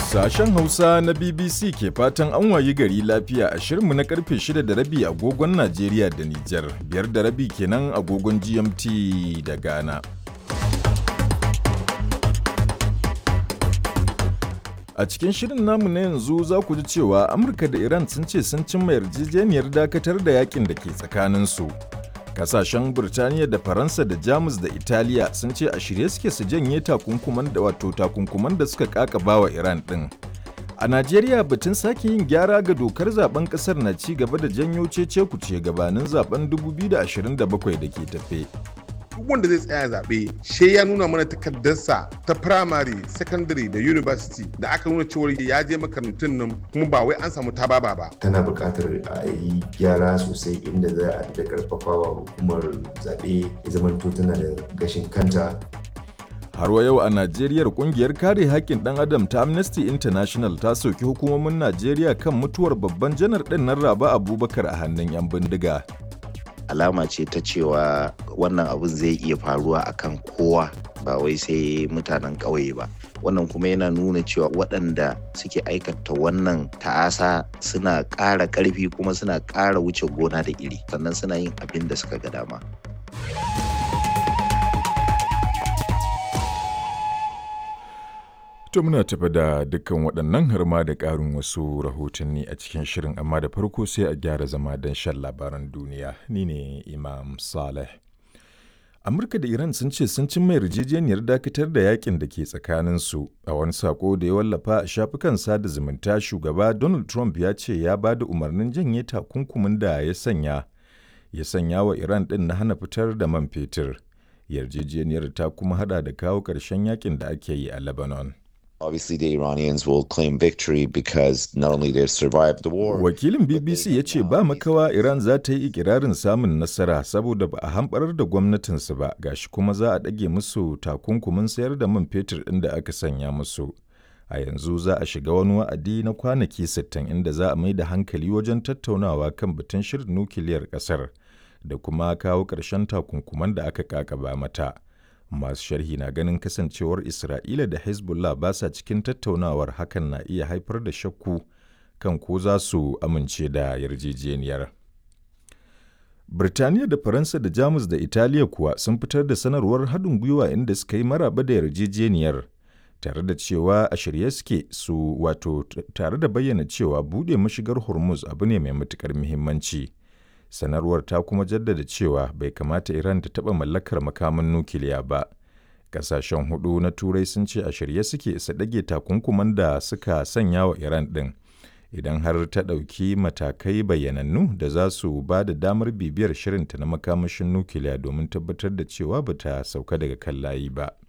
Sashen Hausa na BBC ke fatan an wayi gari lafiya a shirinmu na karfe 6 da rabi agogon Najeriya da Nijar, biyar da rabi kenan agogon GMT da Ghana. A cikin shirin namu na yanzu za ku ji cewa Amurka da Iran sun ce sun cimma yarjejeniyar dakatar da yakin da ke tsakaninsu. Kasashen Birtaniya da Faransa da Jamus da Italiya sun ce a shirye suke su janye takunkuman da wato takunkuman da suka kakaba wa Iran ɗin. A Najeriya batun sake yin gyara ga dokar zaben kasar na ci gaba da janyo cece kuce gabanin zaben 2027 da ke tafe. duk wanda zai tsaya zaɓe she ya nuna mana takardarsa ta primary secondary da university da aka nuna cewa ya je makarantun nan kuma ba wai an samu tababa ba tana buƙatar a yi gyara sosai inda za a da karfafawa hukumar zaɓe ya zamanto tana da gashin kanta Har wa yau a Najeriya kungiyar kare haƙƙin ɗan adam ta Amnesty International ta soki hukumomin Najeriya kan mutuwar babban janar ɗin nan Raba Abubakar a hannun 'yan bindiga. alama ce ta cewa wannan abun zai iya faruwa akan kowa ba wai sai mutanen ƙauye ba wannan kuma yana nuna cewa waɗanda suke aikata wannan ta'asa suna ƙara ƙarfi kuma suna ƙara wuce gona da iri sannan suna yin abin da suka ga dama To muna tafi da dukkan waɗannan har ma da ƙarin wasu rahotanni a cikin shirin amma da farko sai a gyara zama don shan labaran duniya ni ne Imam Saleh. Amurka da Iran sun ce sun cimma yarjejeniyar dakatar da yakin da ke tsakaninsu a wani sako da ya wallafa a shafukan sada zumunta shugaba Donald Trump ya ce ya ba da umarnin janye takunkumin da ya sanya ya sanya wa Iran ɗin na hana fitar da man fetur. Yarjejeniyar ta kuma hada da kawo ƙarshen yakin da ake yi a Lebanon. Obviously, the Iranians will claim victory because not only they've survived the war. Wakilin BBC ya ce ba makawa Iran za ta yi ikirarin samun nasara saboda ba a hamɓarar da gwamnatinsu ba gashi kuma za a ɗage musu takunkumin sayar da man fetur ɗin da aka sanya musu. A yanzu za a shiga wani wa'adi na kwanaki 60 inda za a mai da hankali wajen tattaunawa kan batun shirin nukiliyar ƙasar da kuma kawo ƙarshen takunkuman da aka kakaba mata. masu sharhi na ganin kasancewar isra'ila da hezbollah ba sa cikin tattaunawar hakan na iya haifar da shakku kan ko za su amince da yarjejeniyar birtaniya da faransa da jamus da italiya kuwa sun fitar da sanarwar haɗin gwiwa inda suka yi maraba da yarjejeniyar tare da cewa a shirye suke su wato tare da bayyana cewa buɗe mashigar hormuz abu ne mai matuƙar muhimmanci. sanarwar ta kuma jaddada cewa bai kamata Iran ta taɓa mallakar makaman nukiliya ba. Ƙasashen hudu na Turai sun ce a shirye suke su ɗage takunkuman da suka sanya wa Iran ɗin. Idan har ta ɗauki matakai bayyanannu da za su ba da damar bibiyar shirinta na makamashin nukiliya domin tabbatar da cewa ba ta sauka daga kan layi ba.